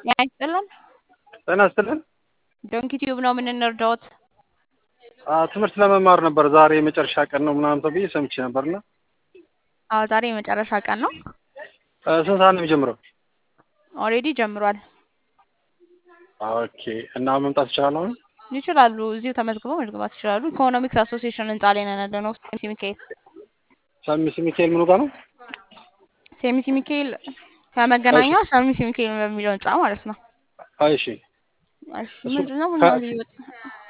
ጤና ይስጥልን። ጤና ይስጥልን። ዶንኪ ቲዩብ ነው የምንረዳዎት? አዎ፣ ትምህርት ለመማር ነበር። ዛሬ የመጨረሻ ቀን ነው ምናምን ተብዬ ሰምቼ ነበርና አዎ ዛሬ የመጨረሻ ቀን ነው። ስንት ሰዓት ነው የሚጀምረው? ኦልሬዲ ጀምሯል። ኦኬ። እና መምጣት ይቻላል አሁን? ይችላሉ። እዚሁ ተመዝግበው መግባት ይችላሉ። ኢኮኖሚክስ አሶሲዬሽን ህንጻ ላይ ነን ያለነው። ሴሚሲ ሚካኤል ሰሚስ ሚካኤል ምኑ ጋር ነው? ሴሚሲ ሚካኤል ከመገናኛ ሰሚሲ ሚካኤል በሚለው ህንጻ ማለት ነው። እሺ። እሺ ምንድን ነው ምናምን